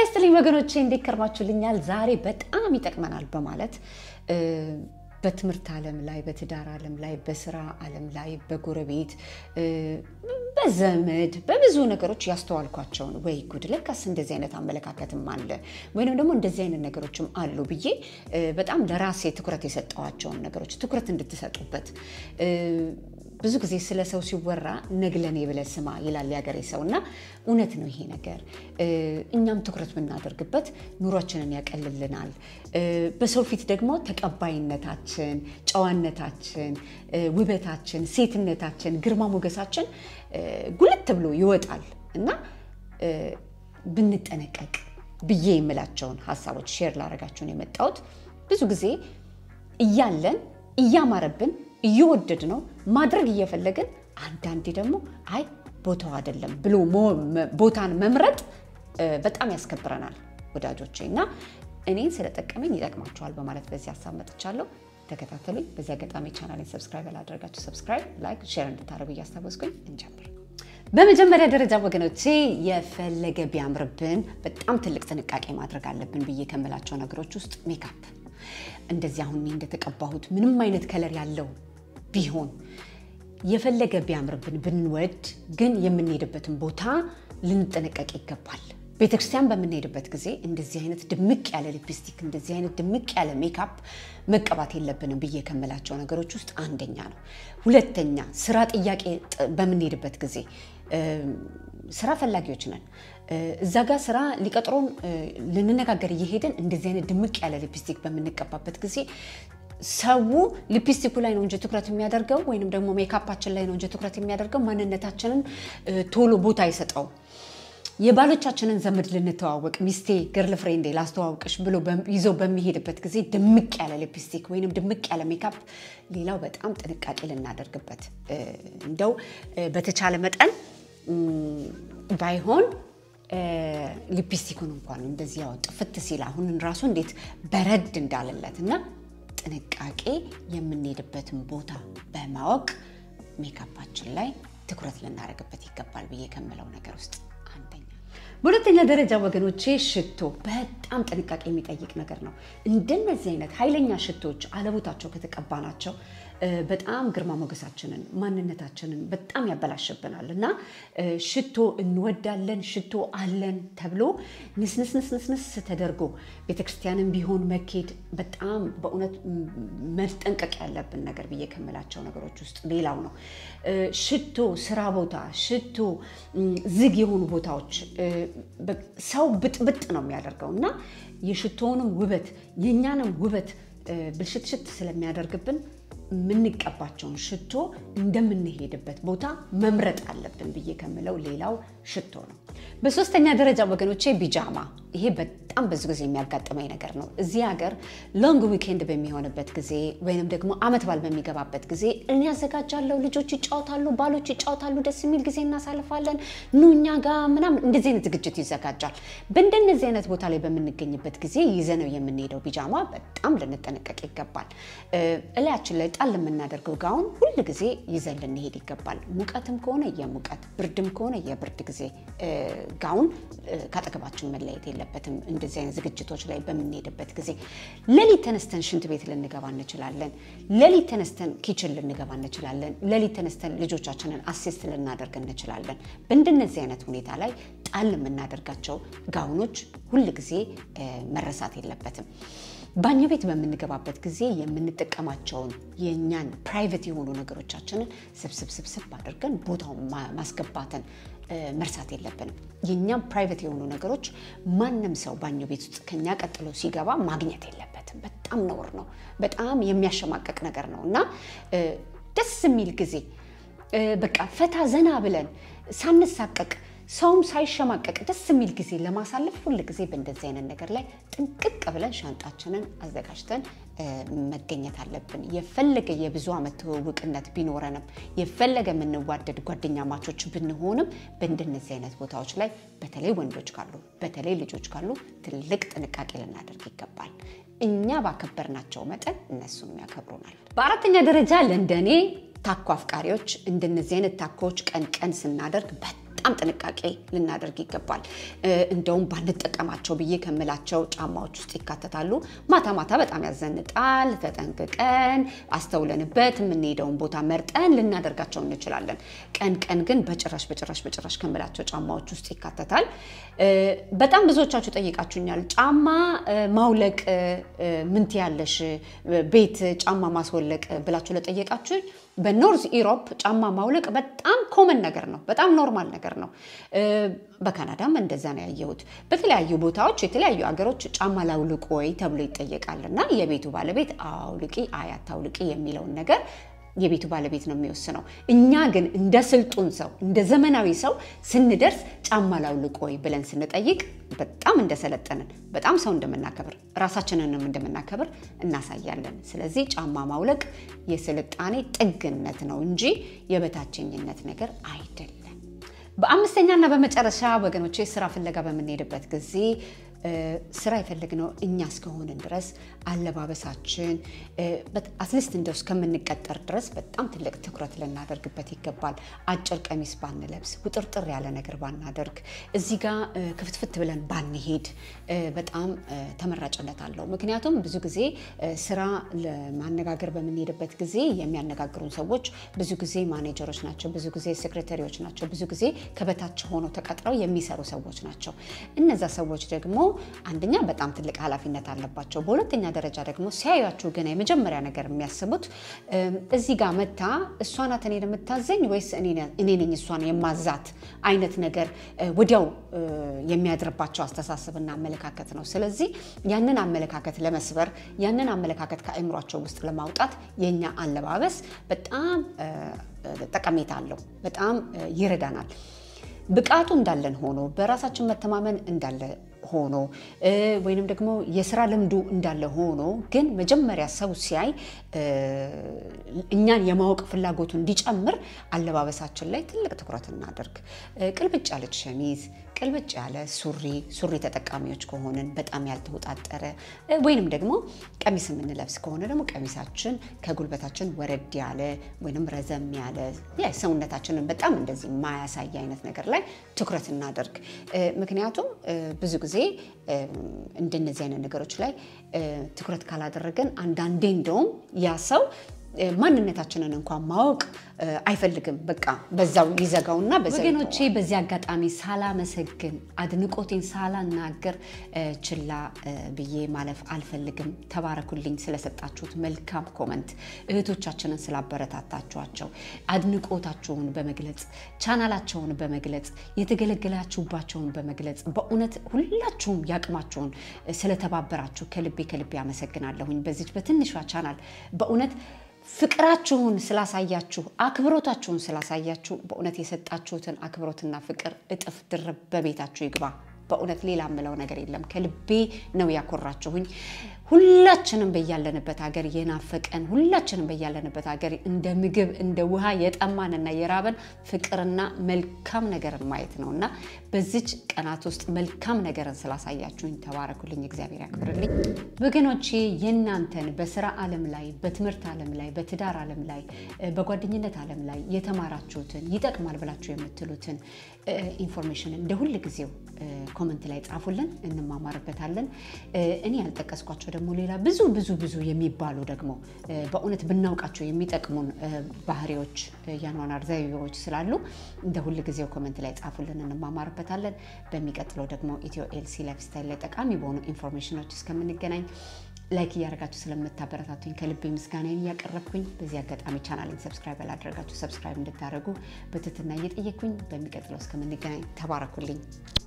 ይስጥልኝ ወገኖቼ፣ እንዴት ከርማችሁልኛል? ዛሬ በጣም ይጠቅመናል በማለት በትምህርት ዓለም ላይ፣ በትዳር ዓለም ላይ፣ በስራ ዓለም ላይ፣ በጎረቤት፣ በዘመድ፣ በብዙ ነገሮች ያስተዋልኳቸውን ወይ ጉድ ለካስ እንደዚህ አይነት አመለካከትም አለ ወይንም ደግሞ እንደዚህ አይነት ነገሮችም አሉ ብዬ በጣም ለራሴ ትኩረት የሰጠዋቸውን ነገሮች ትኩረት እንድትሰጡበት ብዙ ጊዜ ስለ ሰው ሲወራ ነግለኔ ብለህ ስማ ይላል የሀገሬ ሰው እና እውነት ነው ይሄ ነገር። እኛም ትኩረት ብናደርግበት ኑሯችንን ያቀልልናል። በሰው ፊት ደግሞ ተቀባይነታችን፣ ጨዋነታችን፣ ውበታችን፣ ሴትነታችን፣ ግርማ ሞገሳችን ጉልት ብሎ ይወጣል እና ብንጠነቀቅ ብዬ የምላቸውን ሀሳቦች ሼር ላደርጋችሁን የመጣሁት ብዙ ጊዜ እያለን እያማረብን እየወደድ ነው ማድረግ እየፈለግን አንዳንዴ ደግሞ አይ ቦታው አይደለም ብሎ ቦታን መምረጥ በጣም ያስከብረናል ወዳጆቼ። እና እኔን ስለጠቀመኝ ይጠቅማችኋል በማለት በዚህ ሀሳብ መጥቻለሁ። ተከታተሉኝ። በዚህ አጋጣሚ ቻናሌን ሰብስክራይብ ያላደረጋችሁ ሰብስክራይብ፣ ላይክ፣ ሼር እንድታደርጉ እያስታወስኩኝ እንጀምር። በመጀመሪያ ደረጃ ወገኖቼ የፈለገ ቢያምርብን በጣም ትልቅ ጥንቃቄ ማድረግ አለብን ብዬ ከምላቸው ነገሮች ውስጥ ሜካፕ እንደዚህ አሁን እንደተቀባሁት ምንም አይነት ከለር ያለው ቢሆን የፈለገ ቢያምርብን ብንወድ ግን የምንሄድበትን ቦታ ልንጠነቀቅ ይገባል። ቤተክርስቲያን በምንሄድበት ጊዜ እንደዚህ አይነት ድምቅ ያለ ሊፕስቲክ፣ እንደዚህ አይነት ድምቅ ያለ ሜካፕ መቀባት የለብንም ብዬ ከምላቸው ነገሮች ውስጥ አንደኛ ነው። ሁለተኛ ስራ ጥያቄ በምንሄድበት ጊዜ ስራ ፈላጊዎች ነን። እዛ ጋር ስራ ሊቀጥሮን ልንነጋገር እየሄድን እንደዚህ አይነት ድምቅ ያለ ሊፕስቲክ በምንቀባበት ጊዜ ሰው ሊፕስቲኩ ላይ ነው እንጂ ትኩረት የሚያደርገው ወይንም ደግሞ ሜካፓችን ላይ ነው እንጂ ትኩረት የሚያደርገው ማንነታችንን ቶሎ ቦታ አይሰጠው። የባሎቻችንን ዘመድ ልንተዋወቅ ሚስቴ ገርል ፍሬንዴ ላስተዋውቅሽ ብሎ ይዞ በሚሄድበት ጊዜ ድምቅ ያለ ሊፕስቲክ ወይንም ድምቅ ያለ ሜካፕ፣ ሌላው በጣም ጥንቃቄ ልናደርግበት እንደው በተቻለ መጠን ባይሆን ሊፕስቲኩን እንኳን እንደዚህ ያው ጥፍት ሲል አሁን ራሱ እንዴት በረድ እንዳለለት እና ጥንቃቄ የምንሄድበትን ቦታ በማወቅ ሜካፓችን ላይ ትኩረት ልናደርግበት ይገባል ብዬ ከምለው ነገር ውስጥ አንደኛ። በሁለተኛ ደረጃ ወገኖቼ ሽቶ በጣም ጥንቃቄ የሚጠይቅ ነገር ነው። እንደነዚህ አይነት ኃይለኛ ሽቶዎች አለቦታቸው ከተቀባናቸው በጣም ግርማ ሞገሳችንን ማንነታችንን በጣም ያበላሽብናል እና ሽቶ እንወዳለን ሽቶ አለን ተብሎ ንስንስንስንስ ተደርጎ ቤተክርስቲያንም ቢሆን መኬድ በጣም በእውነት መጠንቀቅ ያለብን ነገር ብዬ ከምላቸው ነገሮች ውስጥ ሌላው ነው። ሽቶ ስራ ቦታ፣ ሽቶ ዝግ የሆኑ ቦታዎች ሰው ብጥብጥ ነው የሚያደርገው እና የሽቶውንም ውበት የእኛንም ውበት ብልሽትሽት ስለሚያደርግብን የምንቀባቸውን ሽቶ እንደምንሄድበት ቦታ መምረጥ አለብን ብዬ ከምለው ሌላው ሽቶ ነው። በሶስተኛ ደረጃ ወገኖቼ ቢጃማ፣ ይሄ በጣም ብዙ ጊዜ የሚያጋጥመኝ ነገር ነው። እዚህ ሀገር ሎንግ ዊኬንድ በሚሆንበት ጊዜ ወይንም ደግሞ አመት በዓል በሚገባበት ጊዜ እኔ ያዘጋጃለሁ፣ ልጆች ይጫወታሉ፣ ባሎች ይጫወታሉ፣ ደስ የሚል ጊዜ እናሳልፋለን፣ ኑ እኛ ጋ ምናምን እንደዚህ አይነት ዝግጅት ይዘጋጃል። በእንደነዚህ አይነት ቦታ ላይ በምንገኝበት ጊዜ ይዘነው የምንሄደው ቢጃማ በጣም ልንጠነቀቅ ይገባል። እላያችን ላይ ጣል የምናደርገው ጋውን ሁል ጊዜ ይዘን ልንሄድ ይገባል። ሙቀትም ከሆነ የሙቀት ብርድም ከሆነ የብርድ ጊዜ ጋውን ካጠገባችን መለየት የለበትም። እንደዚህ አይነት ዝግጅቶች ላይ በምንሄድበት ጊዜ ሌሊት ተነስተን ሽንት ቤት ልንገባ እንችላለን። ሌሊት ተነስተን ኪችን ልንገባ እንችላለን። ሌሊት ተነስተን ልጆቻችንን አሲስት ልናደርግ እንችላለን። በእንደነዚህ አይነት ሁኔታ ላይ ጣል የምናደርጋቸው ጋውኖች ሁል ጊዜ መረሳት የለበትም። ባኞ ቤት በምንገባበት ጊዜ የምንጠቀማቸውን የእኛን ፕራይቬት የሆኑ ነገሮቻችንን ስብስብ ስብስብ አድርገን ቦታውን ማስገባትን መርሳት የለብንም። የእኛም ፕራይቬት የሆኑ ነገሮች ማንም ሰው ባኞ ቤት ውስጥ ከኛ ቀጥሎ ሲገባ ማግኘት የለበትም። በጣም ነውር ነው። በጣም የሚያሸማቀቅ ነገር ነው እና ደስ የሚል ጊዜ በቃ ፈታ ዘና ብለን ሳንሳቀቅ ሰውም ሳይሸማቀቅ ደስ የሚል ጊዜ ለማሳለፍ ሁል ጊዜ በእንደዚህ አይነት ነገር ላይ ጥንቅቅ ብለን ሻንጣችንን አዘጋጅተን መገኘት አለብን። የፈለገ የብዙ ዓመት ትውውቅነት ቢኖረንም የፈለገ የምንዋደድ ጓደኛ ማቾች ብንሆንም በእንደነዚህ አይነት ቦታዎች ላይ በተለይ ወንዶች ካሉ በተለይ ልጆች ካሉ ትልቅ ጥንቃቄ ልናደርግ ይገባል። እኛ ባከበርናቸው መጠን እነሱም ያከብሩናል። በአራተኛ ደረጃ ለእንደኔ ታኮ አፍቃሪዎች እንደነዚህ አይነት ታኮዎች ቀን ቀን ስናደርግ በጣም ጥንቃቄ ልናደርግ ይገባል። እንደውም ባንጠቀማቸው ብዬ ከምላቸው ጫማዎች ውስጥ ይካተታሉ። ማታ ማታ በጣም ያዘንጣል። ተጠንቅቀን አስተውለንበት የምንሄደውን ቦታ መርጠን ልናደርጋቸው እንችላለን። ቀን ቀን ግን በጭራሽ በጭራሽ በጭራሽ ከምላቸው ጫማዎች ውስጥ ይካተታል። በጣም ብዙዎቻችሁ ጠይቃችሁኛል። ጫማ ማውለቅ ምን ትያለሽ? ቤት ጫማ ማስወለቅ ብላችሁ ለጠየቃችሁ በኖርዝ ኢሮፕ ጫማ ማውለቅ በጣም ኮመን ነገር ነው። በጣም ኖርማል ነገር ነው። በካናዳም እንደዛ ነው ያየሁት። በተለያዩ ቦታዎች የተለያዩ ሀገሮች ጫማ ላውልቅ ወይ ተብሎ ይጠየቃል እና የቤቱ ባለቤት አውልቂ አይ አታውልቂ የሚለውን ነገር የቤቱ ባለቤት ነው የሚወስነው። እኛ ግን እንደ ስልጡን ሰው እንደ ዘመናዊ ሰው ስንደርስ ጫማ ላውልቅ ወይ ብለን ስንጠይቅ በጣም እንደሰለጠንን በጣም ሰው እንደምናከብር ራሳችንንም እንደምናከብር እናሳያለን። ስለዚህ ጫማ ማውለቅ የስልጣኔ ጥግነት ነው እንጂ የበታችኝነት ነገር አይደለም። በአምስተኛና በመጨረሻ ወገኖቼ ስራ ፍለጋ በምንሄድበት ጊዜ ስራ የፈለግነው እኛ እስከሆንን ድረስ አለባበሳችን አትሊስት እንደው እስከምንቀጠር ድረስ በጣም ትልቅ ትኩረት ልናደርግበት ይገባል። አጭር ቀሚስ ባንለብስ፣ ውጥርጥር ያለ ነገር ባናደርግ፣ እዚህ ጋር ክፍትፍት ብለን ባንሄድ በጣም ተመራጭነት አለው። ምክንያቱም ብዙ ጊዜ ስራ ለማነጋገር በምንሄድበት ጊዜ የሚያነጋግሩን ሰዎች ብዙ ጊዜ ማኔጀሮች ናቸው፣ ብዙ ጊዜ ሴክሬታሪዎች ናቸው፣ ብዙ ጊዜ ከበታች ሆነው ተቀጥረው የሚሰሩ ሰዎች ናቸው። እነዛ ሰዎች ደግሞ አንደኛ በጣም ትልቅ ኃላፊነት አለባቸው። በሁለተኛ ደረጃ ደግሞ ሲያዩችሁ ግን የመጀመሪያ ነገር የሚያስቡት እዚህ ጋር መታ እሷ ናት እኔን የምታዘኝ ወይስ እኔ ነኝ እሷን የማዛት አይነት ነገር ወዲያው የሚያድርባቸው አስተሳሰብና አመለካከት ነው። ስለዚህ ያንን አመለካከት ለመስበር ያንን አመለካከት ከአእምሯቸው ውስጥ ለማውጣት የኛ አለባበስ በጣም ጠቀሜታ አለው፣ በጣም ይረዳናል። ብቃቱ እንዳለን ሆኖ በራሳችን መተማመን እንዳለ ሆኖ ወይንም ደግሞ የስራ ልምዱ እንዳለ ሆኖ ግን መጀመሪያ ሰው ሲያይ እኛን የማወቅ ፍላጎቱ እንዲጨምር አለባበሳችን ላይ ትልቅ ትኩረት እናደርግ። ቅልብጭ ያለች ሸሚዝ፣ ቅልብጭ ያለ ሱሪ ሱሪ ተጠቃሚዎች ከሆንን በጣም ያልተወጣጠረ ወይንም ደግሞ ቀሚስ የምንለብስ ከሆነ ደግሞ ቀሚሳችን ከጉልበታችን ወረድ ያለ ወይንም ረዘም ያለ ሰውነታችንን በጣም እንደዚህ የማያሳይ አይነት ነገር ላይ ትኩረት እናደርግ። ምክንያቱም ብዙ ጊዜ እንደነዚህ አይነት ነገሮች ላይ ትኩረት ካላደረገን አንዳንዴ እንደውም ያ ሰው ማንነታችንን እንኳን ማወቅ አይፈልግም። በቃ በዛው ይዘጋውና ወገኖቼ፣ በዚህ አጋጣሚ ሳላመሰግን አድንቆቴን ሳላናገር ችላ ብዬ ማለፍ አልፈልግም። ተባረኩልኝ ስለሰጣችሁት መልካም ኮመንት፣ እህቶቻችንን ስላበረታታችኋቸው፣ አድንቆታችሁን በመግለጽ ቻናላቸውን በመግለጽ የተገለገላችሁባቸውን በመግለጽ በእውነት ሁላችሁም ያቅማችሁን ስለተባበራችሁ ከልቤ ከልቤ አመሰግናለሁኝ። በዚች በትንሿ ቻናል በእውነት ፍቅራችሁን ስላሳያችሁ አክብሮታችሁን ስላሳያችሁ በእውነት የሰጣችሁትን አክብሮትና ፍቅር እጥፍ ድርብ በቤታችሁ ይግባ። በእውነት ሌላ የምለው ነገር የለም። ከልቤ ነው ያኮራችሁኝ። ሁላችንም በያለንበት ሀገር የናፈቀን ሁላችንም በያለንበት ሀገር እንደ ምግብ እንደ ውሃ የጠማንና የራበን ፍቅርና መልካም ነገርን ማየት ነው እና በዚች ቀናት ውስጥ መልካም ነገርን ስላሳያችሁኝ ተባረኩልኝ፣ እግዚአብሔር ያክብርልኝ። ወገኖቼ የእናንተን በስራ ዓለም ላይ በትምህርት ዓለም ላይ በትዳር ዓለም ላይ በጓደኝነት ዓለም ላይ የተማራችሁትን ይጠቅማል ብላችሁ የምትሉትን ኢንፎርሜሽን እንደ ሁል ጊዜው ኮመንት ላይ ጻፉልን፣ እንማማርበታለን። እኔ ያልጠቀስኳቸው ደግሞ ሌላ ብዙ ብዙ ብዙ የሚባሉ ደግሞ በእውነት ብናውቃቸው የሚጠቅሙን ባህሪዎች፣ የአኗኗር ዘይቤዎች ስላሉ እንደ ሁል ጊዜው ኮመንት ላይ ጻፉልን፣ እንማማርበታለን። በሚቀጥለው ደግሞ ኢትዮ ኤልሲ ላይፍ ስታይል ላይ ጠቃሚ በሆኑ ኢንፎርሜሽኖች እስከምንገናኝ ላይክ እያደረጋችሁ ስለምታበረታቱኝ ከልቤ ምስጋናዬን እያቀረብኩኝ በዚህ አጋጣሚ ቻናልን ሰብስክራይብ ያላደረጋችሁ ሰብስክራይብ እንድታደርጉ በትህትና እየጠየቅኩኝ በሚቀጥለው እስከምንገናኝ ተባረኩልኝ።